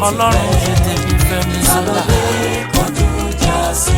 ọlọ́run ṣe tèmi fẹ́mi sọ́dà. kọjú já sí.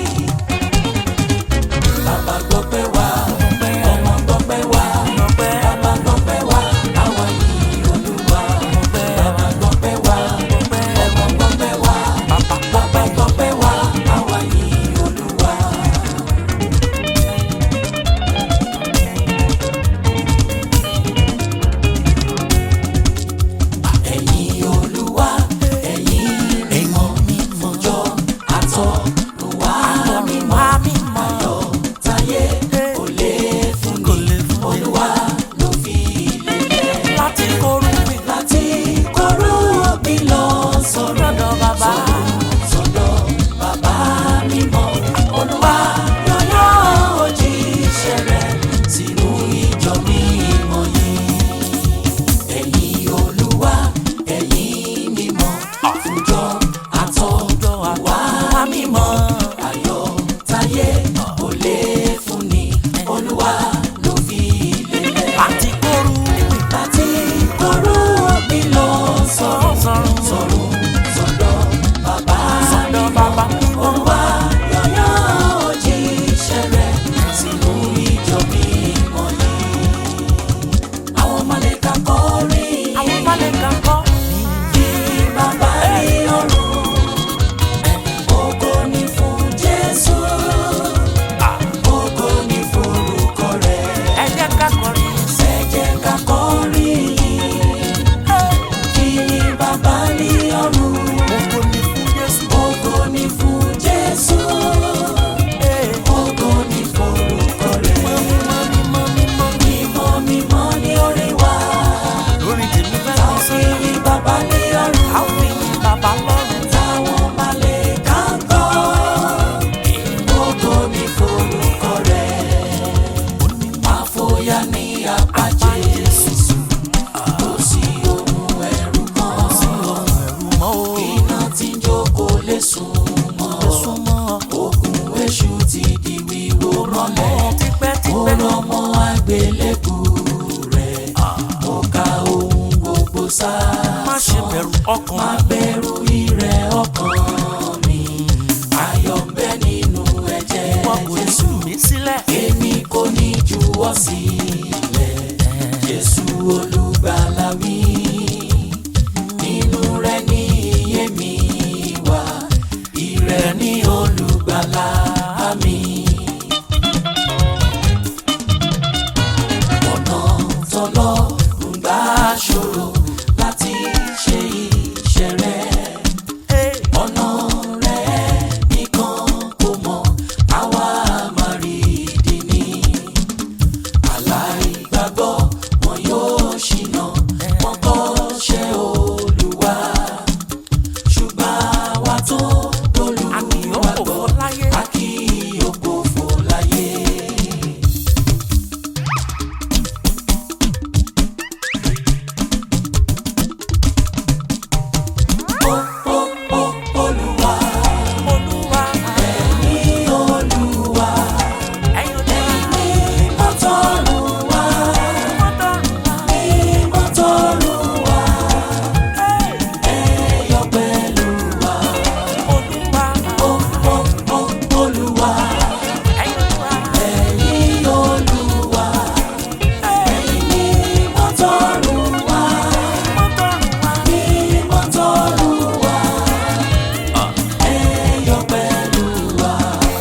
Bàbá gbọ́ pé wá, ọmọ gbọ́ pé wá, bàbá gbọ́ pé wá, àwa yìí Olúwa. Bàbá gbọ́ pé wá, ọmọ gbọ́ pé wá, bàbá gbọ́ pé wá, àwa yìí Olúwa. Ẹ̀yin Olúwa, ẹ̀yin mímọ́ mímọ́jọ́ àtọ̀runwá mímọ́ ayọ̀ táyé kò lè fún ni Olúwa ló fi lélẹ̀ láti kórú mi láti kọ́rọ́ bí lọ sọ̀rọ̀ lọ́dọ̀ bàbá. sọ̀dọ̀ bàbá mímọ́ Olúwa yọ̀yọ́ òjíṣẹ́ rẹ̀ sínú ìjọ mímọ́ yìí ẹ̀yin Olúwa ẹ̀yin mímọ́ fúnjọ àtọ̀dọ̀ àwa mímọ́ ayọ̀ táyé kò lè fún ni Olúwa ló fi lélẹ̀ láti kórú mi láti kọ́rọ́ bí lọ sọ̀rọ̀ sọ̀rọ̀ sọ̀rọ̀ sọ̀dọ̀ bàbá sọ́dọ̀ bàbá mímọ́. Olúwa yọ̀yọ́ òjíṣẹ́ rẹ̀ sínú ìjọ mímọ́ yìí. Àwọn màlàíkà kọrin àwọn balẹ̀ kan kọ́ kí bàbá rí ọ̀run. Ògo ni fún Jésù, ògo ni fún orúkọ rẹ̀. ẹ jẹ́ ká kọrin Ẹ jẹ́ ká kọrin kí bàbá rí ọ̀run. ògo ni fún Jésù. Ògo ni fún Jésù, ògo ni fún orúkọ rẹ̀. mímọ́ mímọ́ mímọ́ Mímọ́ mímọ́ ni orí wa, lórí tèmi fẹ́ ta mi fi sọ́dà. yin bàbá ní ọ̀run. a ó fi yin bàbá lọ́run. Táwọn màlàíkà ń kọ́, ògo ni fún orúkọ rẹ̀. Àfòyà ní apá Jésù, kò sí ohun ẹ̀rù kan. ẹ̀rù mọ́ o Iná tí ń jókòó lè sùn mọ́. súnmọ́ Ogun èṣù ti di wíwó mọ́lẹ̀. Ó tipẹ́tipẹ́ rọmọ àgbélébù rẹ̀. Ó ka ohun gbogbo sá. má ṣe bẹ̀rù ọkàn Má bẹ̀rù ìrẹ̀ ọkàn mi. Ayọ̀ ń bẹ nínú ẹ̀jẹ̀ wọn kò ní Jésù. sùn mí sílẹ̀. Èmi kò ní juwọ́ sílẹ̀. Jésù olùgbàlà wí. Nínú rẹ̀ ní iye mi wà. Ìrẹ̀ ní olùgbàlà mi. Ọ̀nà tọ́lọ́ ń gbà ṣòro láti ṣe iṣẹ́ rẹ̀ ọ̀nà rẹ̀ nìkan kò mọ̀ àwa máa rí ìdí ni. aláìgbàgbọ́ wọn yóò ṣìnà wọn kọ́ ṣe olúwa. ṣùgbọ́n àwa tó a kì yóò kò olùwàgbọ́ fọ́ láyé. a kì yóò gbòfò láyé. Ó, ó, ó, Olúwa, olúwa ní Olúwa, ẹ̀yin olúwa mímọ́ t'Ọ̀run wá, mímọ́ t'Ọ̀run wá, ẹ yọ̀ pẹ̀lú wa. olúwa Ó, ó, ó, Olúwa, ẹ̀yin olúwa ẹ̀yin Olúwa, ẹ̀yin mímọ́ t'Ọ̀run wá, mímọ́ t'Ọ̀run wá, ẹ yọ̀ pẹ̀lú wa.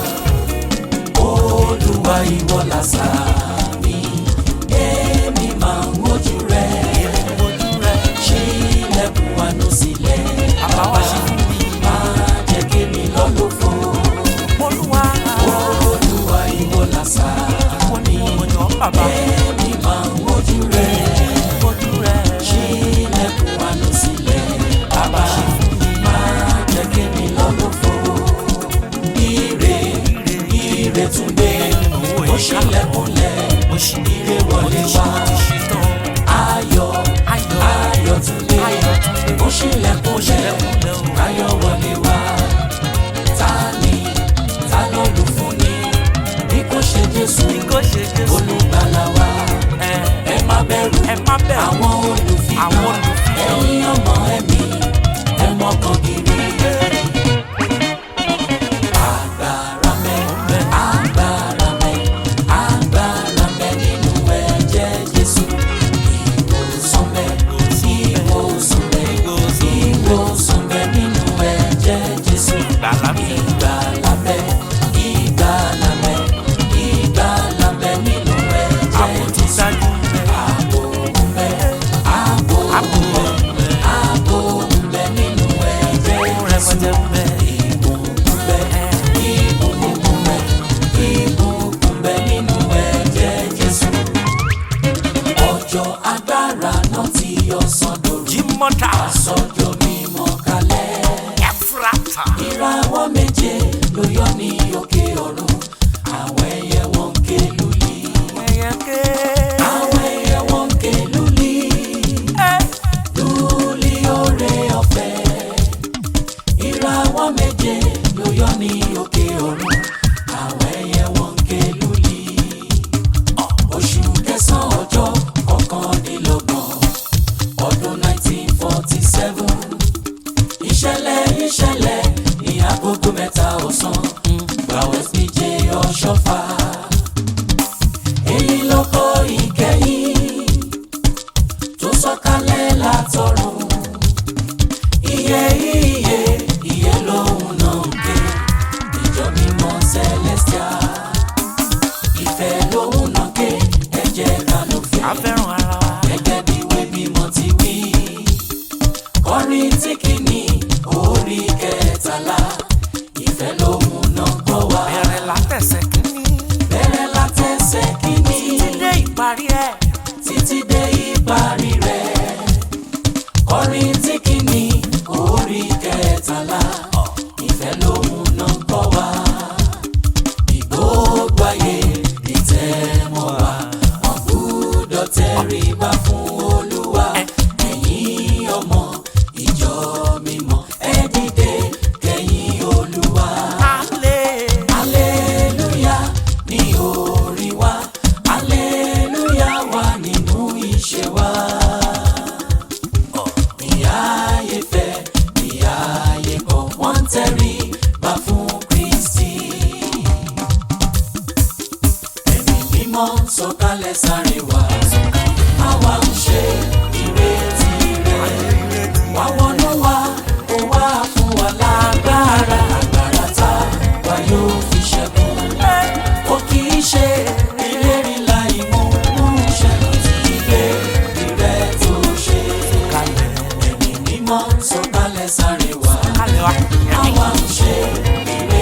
Olúwa ìwọ làṣà mi, èmi máa ń wojú rẹ̀. ojú rẹ̀ Ṣí ilẹ̀kùn àánú sílẹ̀, bàbá wa ṣe fún mi. máa jẹ́ kí mi lọ́lọ́ fún. olúwa Olúwa ìwọ làṣà wọ́n ní ìmọ̀jọ́ bàbá èmi máa ń wojú rẹ̀. ojú rẹ̀ Ṣí ilẹ̀kùn àánú sílẹ̀, bàbá máa jẹ́ kí mi lọ́lọ́ fún. Ire ire tún dé, ó ṣílẹ̀kùnlẹ̀, ire wọlé wá. Ayọ̀ ayọ̀ ayọ̀ tún dé, ayọ̀ tún dé. ó ṣílẹ̀kùnlẹ̀, ṣílẹ̀kùnlẹ̀ o. ayọ̀ wọlé wá. Ta ni ta ló lù fún ni bí kò ṣe Jésù bí kò ṣe Jésù olùgbàlà wa? ẹ Ẹ má bẹ̀rù ẹ má bẹ̀rù àwọn olùfihàn àwọn olùfihàn. ẹ̀yin ọmọ ẹ̀mí ẹ jẹ́ bẹ́ẹ̀. ìbùkún bẹ ìbùkún bẹ ìbùkún bẹ nínú ẹ̀jẹ̀ Jésù ọjọ́ agbára náà ti yọ sọ́dọ̀ Jímọ́ta sọ́jọ́ mímọ́ kalẹ̀ Ẹ̀fúrátà. ìràwọ̀ méje ló yọ ní òkè ọ̀run àwọn ẹyẹ wọn ń ké lulí Ẹyẹ ké. àwọn ẹyẹ wọn ń ké lulí Ẹ́. lulí oore ọ̀fẹ́ ìràwọ̀ méje ló yọ ní òkè ọ̀run àwọn ẹyẹ wọn ń ké lulí oṣù kẹsàn-án ọjọ́ kọkànlélọ́gbọ̀n ọdún 1947 ìṣẹ̀lẹ̀ ìṣẹ̀lẹ̀ ní agogo mẹ́ta ọ̀sán gbàwẹ̀ pj ọ̀ṣọ́fà èyí ló kọ́ ìkẹyìn tó sọ̀kalẹ̀ látọ̀run iye iye iye lòun náà ń ké ìjọ mímọ́ celestial ìfẹ́ lòun náà ké ẹ jẹ́ ká ló fẹ́ A fẹ́ràn ara wa. gẹ́gẹ́ bí ìwé mímọ́ ti wí. kọrin tí kìíní orí kẹtàlá ìfẹ́ lòun náà kọ́ wa. Bẹ̀rẹ̀ látẹ̀sẹ̀ kínní. bẹ̀rẹ̀ látẹsẹ̀ kìíní Títí dé ìparí ẹ̀. títí dé ìparí rẹ̀. kọrin tí kìíní orí kẹtàlá ìfẹ́ lòun náà kọ́ wa. ìgbógbó ayé ìtẹ́mọ́ wa wọ́n gbúdọ̀ tẹríba fún olúwa ẹ̀yin ọmọ ìjọ mímọ́ ẹ dìde kẹ́yìn olúwa. Alẹ́. Aleluya ní orí wa, aleluya wà nínú iṣẹ́ wa. Bí ayé fẹ́, bí ayé kọ̀, wọ́n ń tẹríba fún Kristi. Ẹ̀mí mímọ́ sọ̀kalẹ̀ sáré wá, àwa ń ṣe ìrètí rẹ̀. Wá wọnú wa, ó wá fún wa lágbára, agbára tá wa yóò fi ṣẹ́gun. Ó kì í ṣe ìlérí láì mú múṣẹ tí ìlérí rẹ̀ tó ṣe. Ẹ̀mí mímọ́ sọ̀kalẹ̀ sáré wá, Alẹ́ wa. àwa ń ṣe ìrètí